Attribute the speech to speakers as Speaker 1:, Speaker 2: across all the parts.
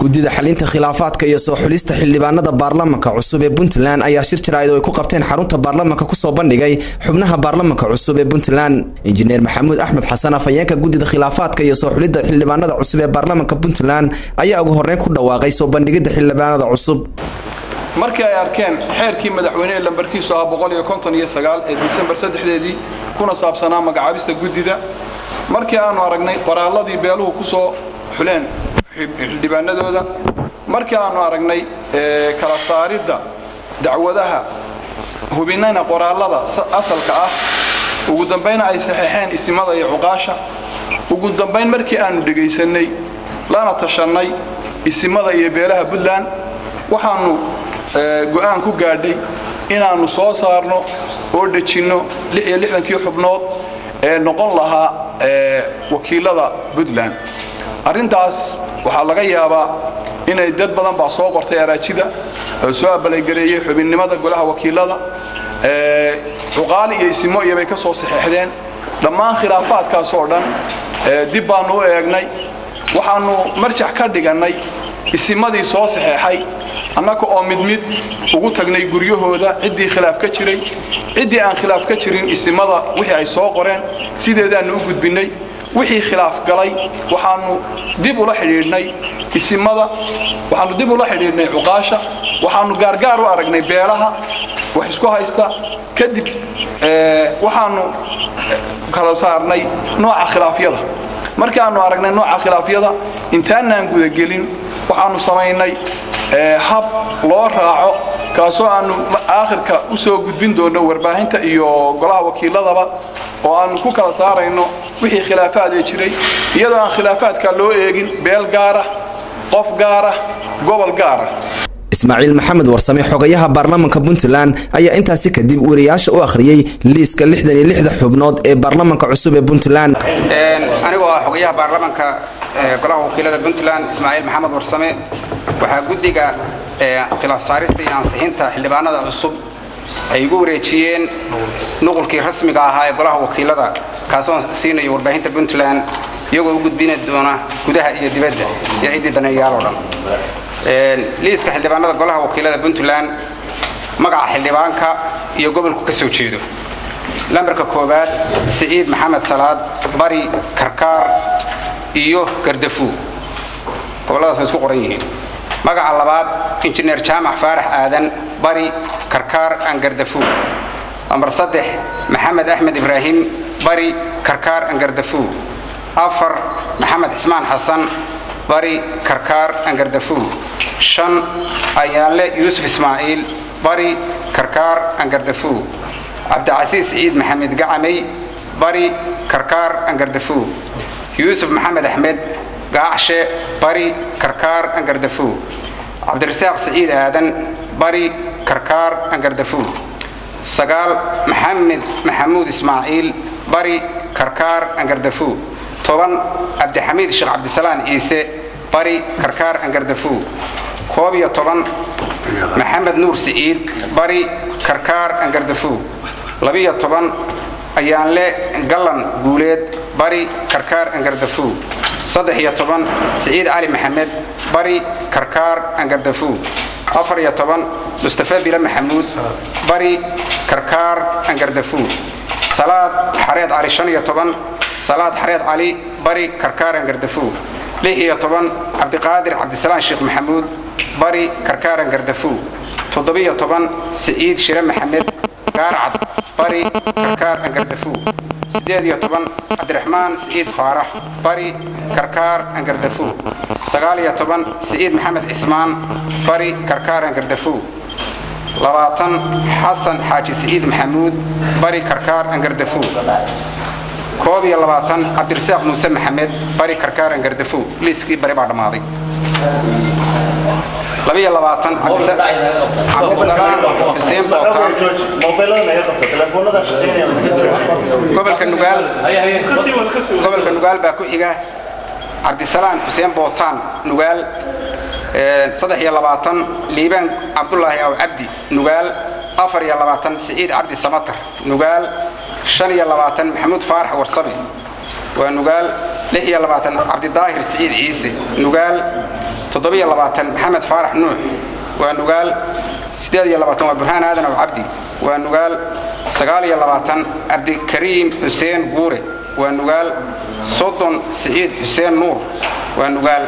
Speaker 1: guddida xalinta khilaafaadka iyo soo xulista xildhibaanada baarlamanka cusub ee puntland ayaa shir jaraa'id oo ay ku qabteen xarunta baarlamanka kusoo bandhigay xubnaha baarlamanka cusub ee puntland injineer maxamuud axmed xasan afhayeenka guddida khilaafaadka iyo soo xulidda xildhibaanada cusub ee baarlamanka puntland ayaa ugu horreyn ku dhawaaqay soo bandhigidda xildhibaanada cusub
Speaker 2: markii ay arkeen xeerkii madaxweynehe lambarkiisu ahaa ee disembar saddexdeedii kuna saabsanaa magacaabista guddida markii aanu aragnay qoraalladii beeluhu ku soo xuleen xildhibaanadooda markii aanu aragnay kala saaridda dacwadaha hubinayna qoraallada asalka ah ugu dambayna ay saxeexeen isimada iyo cuqaasha ugu dambayn markii aanu dhegaysannay lana tashannay isimada iyo beelaha puntland waxaannu go'aan ku gaadhay inaannu soo saarno oo dhejinno kii xubnood ee noqon lahaa wakiilada puntland arrintaas waxaa laga yaabaa inay dad badan baa soo qortay araajida oo soo abalaygareeyey xubinnimada golaha wakiilada cuqaali iyo isimo iyobay ka soo saxeexdeen dhammaan khilaafaadkaas oo dhan dib baannu u eegnay waxaannu marjax ka dhigannay isimadii soo saxeexay annaga oo mid mid ugu tagnay guryahooda ciddii khilaaf ka jiray ciddii aan khilaaf ka jirin isimada wixii ay soo qoreen sideedaannu u gudbinnay wixii khilaaf galay waxaannu dib ula xidhiidhnay isimada waxaannu dib ula xidhiidhnay cuqaasha waxaannu gaargaar u aragnay beelaha wax isku haysta kadib waxaannu kala saarnay nooca khilaafyada markii aannu aragnay nooca khilaafyada intaanaan gudagelin waxaannu samaynay hab loo raaco kaasoo aannu aakhirka u soo gudbin doonno warbaahinta iyo golaha wakiiladaba oo aannu ku kala saarayno wixii khilaafaad ee jiray iyadoo aan khilaafaadka loo eegin beel gaara qof gaara gobol gaara
Speaker 1: ismaaciil maxamed warsame xogayaha baarlamanka puntland ayaa intaasi kadib wariyaasha u akhriyey liiska lixdan iyo lixda xubnood ee baarlamanka cusub ee puntland
Speaker 3: anigoo ah xogayaha baarlamanka golaha wakiilada puntland ismaaciil maxamed warsame waxaa guddiga khilaaf saarista iyo ansixinta xildhibaanada cusub ay igu wareejiyeen nuqulkii rasmiga ahaa ee golaha wakiilada kaasoo siinayo warbaahinta puntland iyagoo u gudbini doona gudaha iyo dibadda iyo ciddii daneeyaal oo dhan liiska xildhibaanada golaha wakiilada puntland magaca xildhibaanka iyo gobolku ka soo jeedo lambarka koowaad siciid maxamed salaad bari karkaar iyo gardafuu gobolladaas way isku qoran yihiin magaca labaad injineer jaamac faarax aadan bari karkaar aan gardafuu lambar saddex maxamed axmed ibraahim bari karkaar aan gardafuu afar maxamed cismaan xasan bari karkaar aan gardafuu shan ayaanle yuusuf ismaaciil bari karkaar aan gardafuu cabdicasiis siciid maxamed gacamey bari karkaar aan gardafuu yuusuf maxamed axmed gaacshe bari karkaar angardafuu cabdirasaaq siciid aadan bari karkaar angardafuu sagaal maxamed maxamuud ismaaciil bari karkaar angardafuu toban cabdixamiid sheekh cabdisalaan ciise bari karkaar angardafuu koob iyo toban maxamed nuur siciid bari karkaar angardafuu labiyo toban ayaanle gallan guuleed bari karkaar angardafuu saddex iyo toban siciid cali maxamed bari karkaar angardafuu afar iyo toban mustafa bile maxamuud bari karkaar angardafuu salaad xareed cali shan iyo toban salaad xareed cali bari karkaar angardafuu lix iyo toban cabdiqaadir cabdisalaan sheekh maxamuud bari karkaar angardafuu toddobiyo toban siciid shire maxamed gaarcad bari karkaar angardafuu siddeed iyo toban cabdiraxmaan siciid faarax bari karkaar angardafuu sagaal iyo toban siciid maxamed cismaan bari karkaar angardafuu labaatan xasan xaaji siciid maxamuud bari karkaar angardafuu koob iyo labaatan cabdirasaaq muuse maxamed bari karkaar angardafuu liiskii bari baa dhammaaday labiyo labaatan cabdisalaam xuseen bootaan gobolka nugaal gobolka nugaal baa ku xiga cabdisalaan xuseen bootaan nugaal saddex iyo labaatan liibaan cabdulaahi aw cabdi nugaal afar iyo labaatan siciid cabdi samatar nugaal shan iyo labaatan maxamuud faarax warsame waa nugaal lix iyo labaatan cabdidaahir siciid ciise nugaal toddobiyo labaatan maxamed faarax nuux waa nugaal siddeed iyo labaatan waa burhaan aadan aw cabdi waa nugaal sagaal iyo labaatan cabdikariim xuseen guure waa nugaal soddon siciid xuseen nuur waa nugaal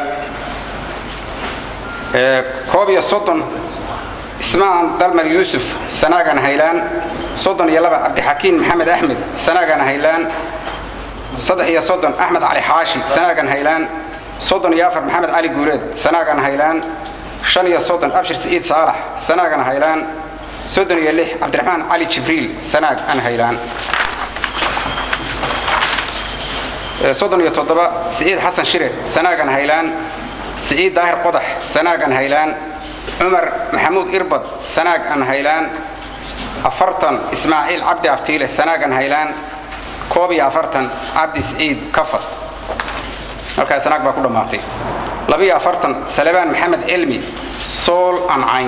Speaker 3: koob iyo soddon ismaan dalmar yuusuf sanaagan haylaan soddon iyo laba cabdixakiin maxamed axmed sanaagan haylaan saddex iyo soddon axmed cali xaashi sanaagan haylaan soddon iyo afar maxamed cali guureed sanaagan haylaan shan iyo soddon abshir siciid saalax sanaagan haylaan soddon iyo lix cabdiraxmaan cali jibriil sanaag an haylaan soddon iyo toddoba siciid xasan shire sanaagan haylaan siciid daahir qodax sanaagan haylaan cumar maxamuud irbad sanaag an haylaan afartan ismaaciil cabdi abtiile sanaagan haylaan koob iyo afartan cabdi siciid kafad markaa sanaag baa ku dhammaatay labiyo afartan salebaan maxamed cilmi sool an cayn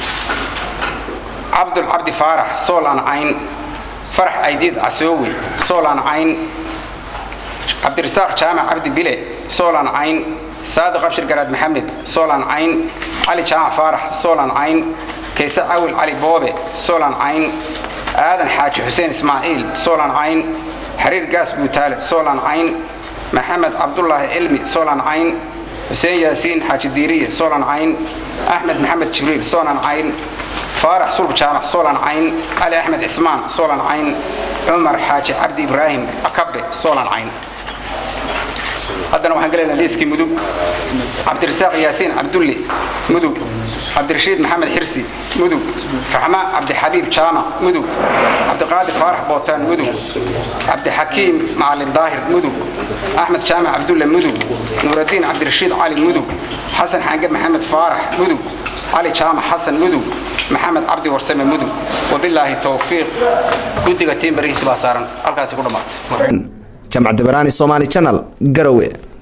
Speaker 3: cabdul cabdi faarax sool an cayn farax aydiid casoowe sool an cayn cabdirasaaq jaamac cabdi bile sool an cayn saadiq abshir garaad maxamed soolan cayn cali jaamac faarax soolan cayn kayse cawil cali boobe soolan cayn aadan xaaji xuseen ismaaciil soolan cayn xariir gaas guutaale soolan cayn maxamed cabdulaahi cilmi soolan cayn xuseen yaasiin xaaji diiriye soolan cayn axmed maxamed jibriil soolan cayn faarax sulb jaamac soolan cayn cali axmed cismaan soolan cayn cumar xaaji cabdi ibraahim akabe soolan cayn haddana waxaan gelaynaa liiskii mudug cabdirasaaq yaasiin cabdulle mudug cabdirashiid maxamed xirsi mudug raxma cabdixabiib jaamac mudug cabdiqaadir faarax bootaan mudug cabdixakiim macalin daahir mudug axmed jaamac cabdulle mudug nuuraddiin cabdirashiid cali mudug xasan xange maxamed faarax mudug cali jaamac xasan mudug maxamed cabdi warsame mudug wabilaahi towfiiq guddiga tiim barihiis baa saaran halkaasi ku dhammaatay
Speaker 1: jamc dabaraani somaali janal garowe